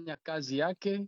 imefanya kazi yake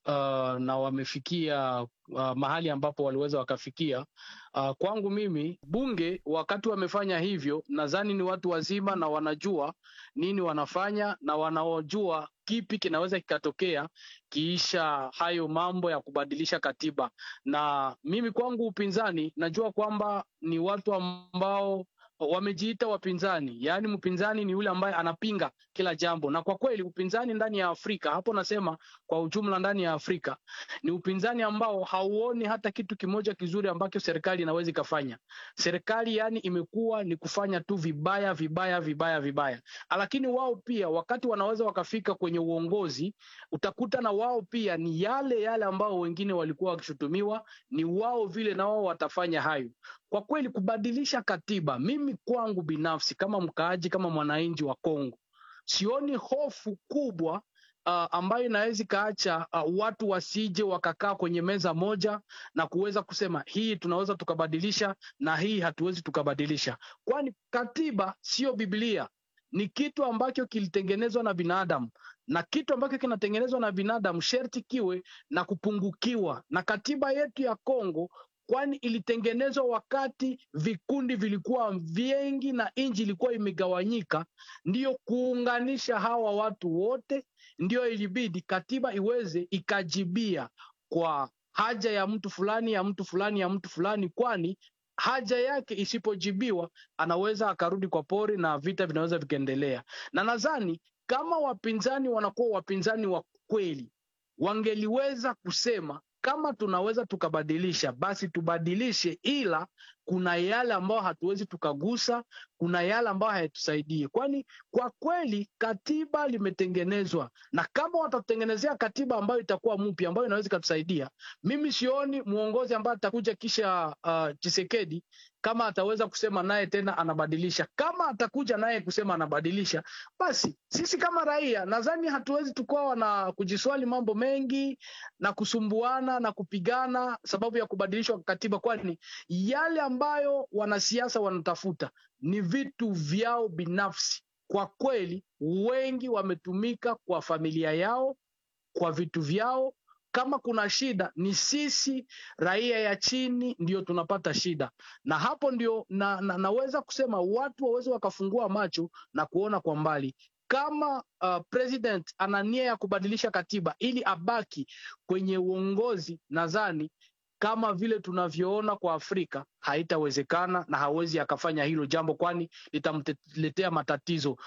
uh, na wamefikia uh, mahali ambapo waliweza wakafikia. Uh, kwangu mimi bunge wakati wamefanya hivyo, nadhani ni watu wazima na wanajua nini wanafanya na wanaojua kipi kinaweza kikatokea kiisha hayo mambo ya kubadilisha katiba. Na mimi kwangu upinzani, najua kwamba ni watu ambao wamejiita wapinzani, yaani mpinzani ni yule ambaye anapinga kila jambo, na kwa kweli upinzani ndani ya Afrika, hapo nasema kwa ujumla, ndani ya Afrika ni upinzani ambao hauoni hata kitu kimoja kizuri ambacho serikali inaweza ikafanya. Serikali yani imekuwa ni kufanya tu vibaya vibaya vibaya vibaya, lakini wao pia wakati wanaweza wakafika kwenye uongozi, utakuta na wao pia ni yale yale ambao wengine walikuwa wakishutumiwa, ni wao vile na wao watafanya hayo. Kwa kweli kubadilisha katiba, mimi kwangu binafsi kama mkaaji, kama mwananchi wa Kongo, sioni hofu kubwa uh, ambayo inaweza ikaacha uh, watu wasije wakakaa kwenye meza moja na kuweza kusema hii tunaweza tukabadilisha na hii hatuwezi tukabadilisha, kwani katiba sio Biblia. Ni kitu ambacho kilitengenezwa na binadamu na kitu ambacho kinatengenezwa na binadamu sherti kiwe na kupungukiwa. Na katiba yetu ya Kongo kwani ilitengenezwa wakati vikundi vilikuwa vingi na nchi ilikuwa imegawanyika, ndiyo kuunganisha hawa watu wote, ndiyo ilibidi katiba iweze ikajibia kwa haja ya mtu fulani ya mtu fulani ya mtu fulani, kwani haja yake isipojibiwa anaweza akarudi kwa pori na vita vinaweza vikaendelea. Na nadhani kama wapinzani wanakuwa wapinzani wa kweli, wangeliweza kusema kama tunaweza tukabadilisha basi tubadilishe, ila kuna yale ambayo hatuwezi tukagusa, kuna yale ambayo hayatusaidie, kwani kwa kweli katiba limetengenezwa, na kama watatutengenezea katiba ambayo itakuwa mpya ambayo inaweza ikatusaidia, mimi sioni mwongozi ambaye atakuja kisha uh, Chisekedi kama ataweza kusema naye tena anabadilisha. Kama atakuja naye kusema anabadilisha, basi sisi kama raia nadhani hatuwezi tukawa na kujiswali mambo mengi na kusumbuana na kupigana sababu ya kubadilishwa kwa katiba, kwani yale ambayo wanasiasa wanatafuta ni vitu vyao binafsi. Kwa kweli, wengi wametumika kwa familia yao, kwa vitu vyao kama kuna shida ni sisi raia ya chini ndio tunapata shida, na hapo ndio na, na, naweza kusema watu waweze wakafungua macho na kuona kwa mbali kama uh, president ana nia ya kubadilisha katiba ili abaki kwenye uongozi, nadhani kama vile tunavyoona kwa Afrika haitawezekana na hawezi akafanya hilo jambo, kwani litamletea matatizo.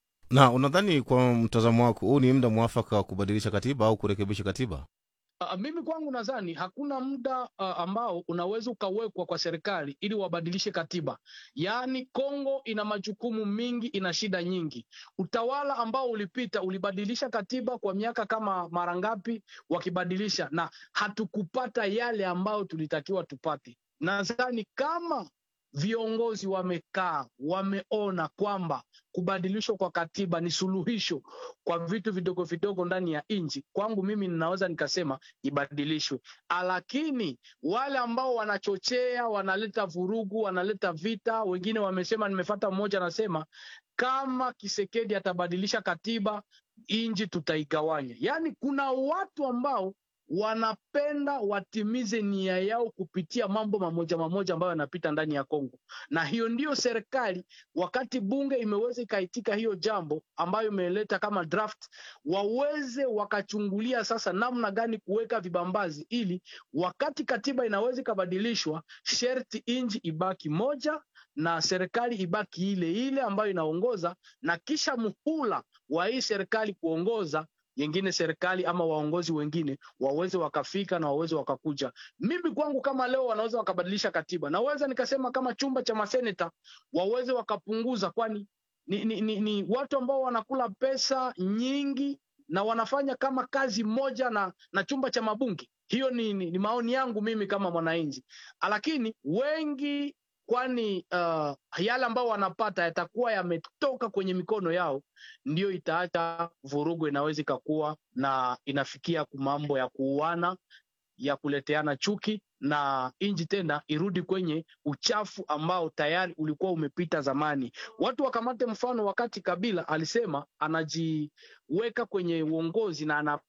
Na unadhani kwa mtazamo wako huu ni muda mwafaka wa kubadilisha katiba au kurekebisha katiba? Uh, mimi kwangu nadhani hakuna muda uh, ambao unaweza ukawekwa kwa serikali ili wabadilishe katiba. Yaani Kongo ina majukumu mingi, ina shida nyingi. Utawala ambao ulipita ulibadilisha katiba kwa miaka kama mara ngapi, wakibadilisha na hatukupata yale ambayo tulitakiwa tupate. Nadhani kama viongozi wamekaa wameona kwamba kubadilishwa kwa katiba ni suluhisho kwa vitu vidogo vidogo ndani ya nchi, kwangu mimi ninaweza nikasema ibadilishwe. Lakini wale ambao wanachochea, wanaleta vurugu, wanaleta vita, wengine wamesema, nimefata mmoja anasema kama Kisekedi atabadilisha katiba nchi tutaigawanya. Yaani kuna watu ambao wanapenda watimize nia yao kupitia mambo mamoja mamoja ambayo yanapita ndani ya Kongo, na hiyo ndiyo serikali, wakati bunge imeweza ikaitika hiyo jambo ambayo imeleta kama draft, waweze wakachungulia sasa namna gani kuweka vibambazi, ili wakati katiba inaweza ikabadilishwa, sherti inji ibaki moja na serikali ibaki ile ile ambayo inaongoza, na kisha muhula wa hii serikali kuongoza yengine serikali ama waongozi wengine waweze wakafika na waweze wakakuja. Mimi kwangu kama leo wanaweza wakabadilisha katiba, naweza nikasema kama chumba cha maseneta waweze wakapunguza, kwani ni, ni, ni, ni watu ambao wanakula pesa nyingi na wanafanya kama kazi moja na, na chumba cha mabunge. Hiyo ni, ni, ni maoni yangu mimi kama mwananchi, lakini wengi kwani uh, yale ambao wanapata yatakuwa yametoka kwenye mikono yao, ndiyo itaacha vurugu inaweza ikakuwa na inafikia mambo ya kuuana, ya kuleteana chuki na nchi tena irudi kwenye uchafu ambao tayari ulikuwa umepita zamani. Watu wakamate mfano wakati Kabila alisema anajiweka kwenye uongozi na ana